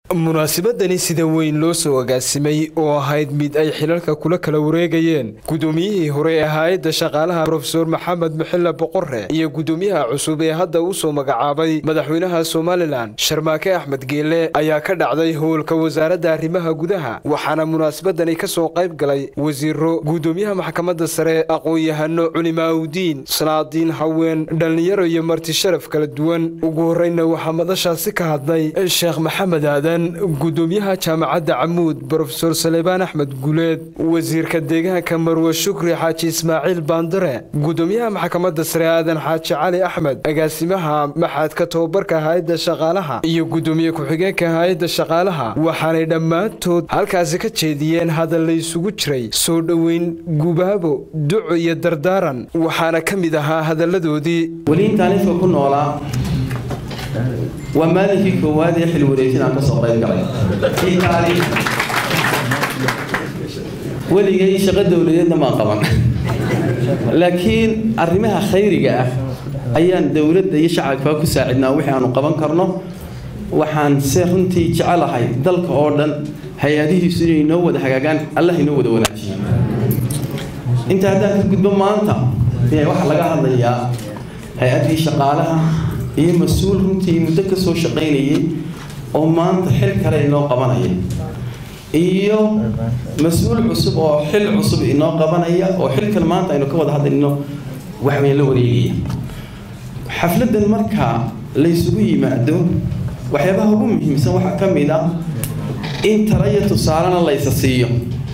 munaasabadani sida weyn loo soo agaasimay oo ahayd mid ay xilalka kula kala wareegayeen gudoomiyihii hore ee hay-adda shaqaalaha rofeor maxamed muxille boqore iyo gudoomiyaha cusub ee hadda uu soo magacaabay madaxweynaha somalilan sharmaake axmed geele ayaa ka dhacday howlka wasaaradda arrimaha gudaha waxaana munaasabadani ka soo qayb galay wasiiro gudoomiyaha maxkamadda sare aqoon-yahano culimaaudiin sanaadiin haween dhallinyaro iyo marti sharaf kala duwan ugu horeyna waxaa madashaasi ka hadlay sheekh maxamed aadan gudoomiyaha jaamacadda camuud brofesor saleebaan axmed guleed wasiirka deegaanka marwe shukri xaaji ismaaciil baandare gudoomiyaha maxkamadda sare aadan xaaji cali axmed agaasimaha maxadka tobabarka hay-adda shaqaalaha iyo gudoomiye ku-xigeenka hay-adda shaqaalaha waxaanay dhammaantood halkaasi ka jeediyeen hadal la isugu jiray soo dhoweyn gubaabo duco iyo dardaaran waxaana ka mid ahaa hadalladoodii weliintaaniska ku noolaa waa maalinkii koowaad ee xil wareejin aan ka soo qayb galay itaali weligay shaqo dowladeedna maan qaban laakiin arrimaha khayriga ah ayaan dowladda iyo shacabka ku saacidnaa wixii aanu qaban karno waxaan se runtii jecelahay dalka oo dhan hay-adihiisu inay noo wada hagaagaan allah inoo wada wanaajiyo inta haddaan ka gudbo maanta waxaa laga hadlayaa hay-addii shaqaalaha iyo mas-uul runtii muddo ka soo shaqaynayay oo maanta xil kale inoo qabanaya iyo mas-uul cusub oo xil cusub inoo qabanaya oo xil kale maanta aynu ka wada hadlayno waxweyn la wareegaya xafladan markaa laysugu yimaado waxyaabaha ugu muhiimsan waxaa ka mid ah in tala iyo tusaalena laysa siiyo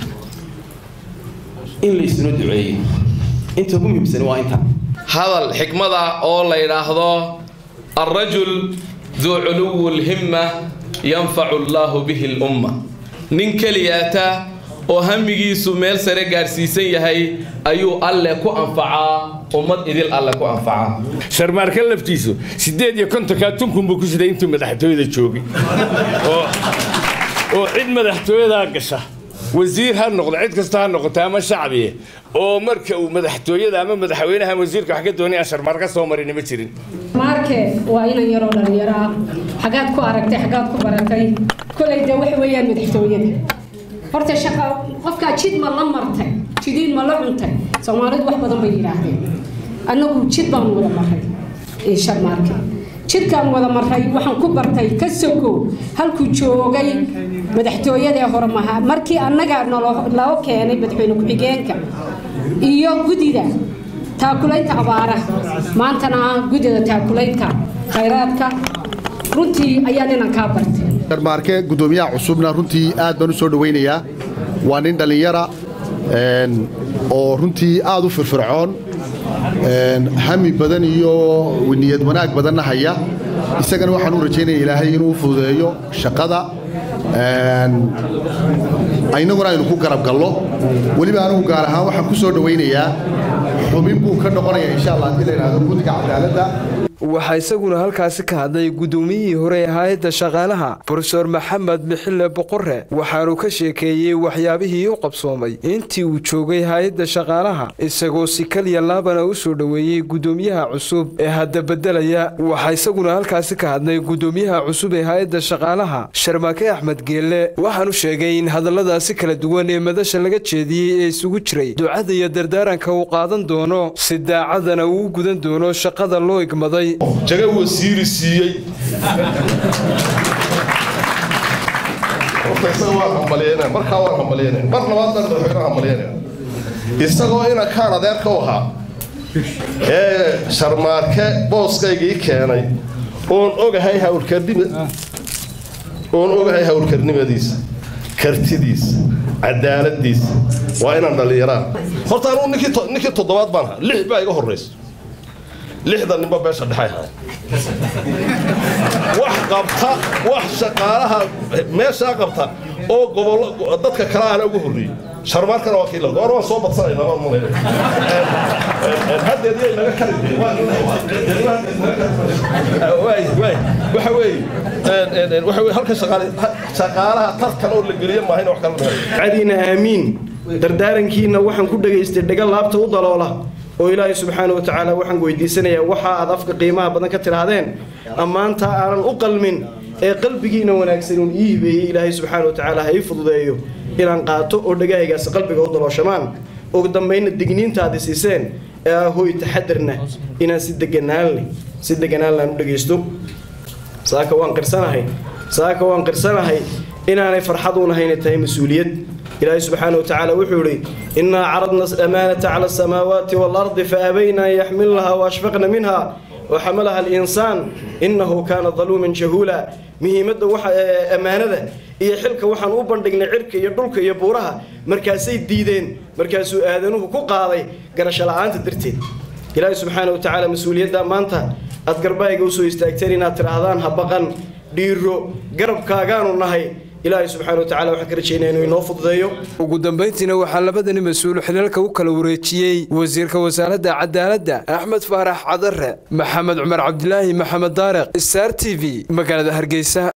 in laysuna duceeyo inta ugu muhiimsan waa inta hadal xikmada oo la yidhaahdo alrajul duu culuwu lhimma yanfacu allaahu bihi lumma nin keliyaata oo hamigiisu meel sare gaadhsiisan yahay ayuu alle ku anfacaa ummad idil alle ku anfacaa sharmaarka laftiisu siddeed iyo kontonkaa tunkunbuu ku siday intuu madaxtooyada joogay oo cid madaxtooyadaa gasha wasiir ha noqdo cid kasta ha noqoto ama shacbiye oo marka uu madaxtooyada ama madaxweynaha wasiirka wax ka doonaya sharmaarka soo marin ma jirin maarke waa inan yaroo dhalinyaro ah xagaad ku aragtay xagaad ku baratay kolay dee waxa weeyaan madaxtooyada horta shaqa qofkaa jid ma la martay jidiin ma la cuntay soomaalidu wax badan bay yidhaahdeen annagu jid baan wada maray sharmaarke jidkaan wada maray waxaan ku bartay ka sogo halkuu joogay madaxtooyadee hore maha markii annaga nloo keenay madaxweyne ku-xigeenka iyo gudida taakulaynta abaaraha maantana ah gudida taakulaynta khayraadka runtii ayaa ninan kaa bartay sharmaarke gudoomiyaha cusubna runtii aad baan u soo dhowaynayaa waa nin dhallinyara oo runtii aad u firfircoon hami badan iyo niyad wanaag badanna haya isagana waxaan u rajaynaya ilaahay inuu fududeeyo shaqada inaguna aynu ku garab gallo weliba anigu gaar ahaan waxaan ku soo dhowaynayaa xubin buu ka noqonaya insha allah haddii la yidhahdo guddiga cadaaladda waxaa isaguna halkaasi ka hadlay gudoomiyihii hore ee hay-adda shaqaalaha brofeor maxamed mixille boqore waxaanuu ka sheekeeyey waxyaabihii u qabsoomay intii uu joogay hay-adda shaqaalaha isagoo si kaliya laabana u soo dhoweeyey gudoomiyaha cusub ee hadda beddelaya waxaa isaguna halkaasi ka hadlay gudoomiyaha cusub ee hay-adda shaqaalaha sharmaake axmed geelle waxaanu sheegay in hadalladaasi kala duwan ee madasha laga jeediyey ee isugu jiray ducada iyo dardaaranka uu qaadan doono si daacadana uu u gudan doono shaqada loo igmaday jaga wasiiri siiyey markaa waan hambalyeynaya mar labaad baan madaxweynaha hambalyeynaya isagoo inankaan adeerka u ahaa ee sharmaarke booskaygii keenay oon ogahay hawlkarnima oon ogahay hawlkarnimadiisa kartidiisa cadaaladiisa waa inaan dhallinyaraan horta anuu ninkii toddobaad baan ahaa lix baa iga horraysa lixda ninba beesha dhexay ahay wax qabta wax shaqaalaha meeshaa qabta oo gobollo dadka kale aana ugu horreeyey sharmaarkana waa kiila goor waan soo badsanayna waan mulay haddeed yay naga kari waxa weeye waxa weye halka shaqaalaha tartan oo la geliyo maahayn wax kala cadiina aamiin dardaarankiina waxaan ku dhagaystay dhaga laabta u daloola oo ilaahay subxaana wa tacaala waxaan weydiisanayaa waxa aad afka qiimaha badan ka tidhaahdeen ammaanta aanan u qalmin ee qalbigiina wanaagsan uun ii hibeeyey ilaahay subxaana wa tacaala ha ii fududeeyo inaan qaato oo dhagahaygaasi qalbiga u dalooshamaan ugu dambaynna digniintaadi siiseen ee ah hooy taxadarna inaan si deganaalne si deganaalna aan u dhagaysto saaka waan qirsanahay saaka waan qirsanahay inaanay farxad uun ahayna tahay mas-uuliyad ilaahay subxaana wa tacaala wuxuu idhi innaa caradna amaanata cala asamaawaati waalardi faabayna an yaxmilnaha waashfaqna minha وحملها الإنسان إنه كان ظلوما جهولا مهمة وح أمانة iyo xilka waxaan u bandhignay cirka iyo dhulka iyo buuraha markaasay diideen markaasuu aadanuhu ku qaaday garasho la'aanta darteed ilaahay subxaana wa tacaala mas-uuliyadda maanta aad garbahayga usoo istaagteen inaad tidhaahdaan ha baqan dhiiro garabkaagaanu nahay ilaahay subxaana wa tacala waxaan ka rajaynaya inuu inoo fududeeyo ugu dambayntiina waxaa labadani mas-uul xilalka u kala wareejiyey wasiirka wasaaradda cadaaladda axmed faarax cadare maxamed cumar cabdilaahi maxamed daariq star t v magaalada hargeysa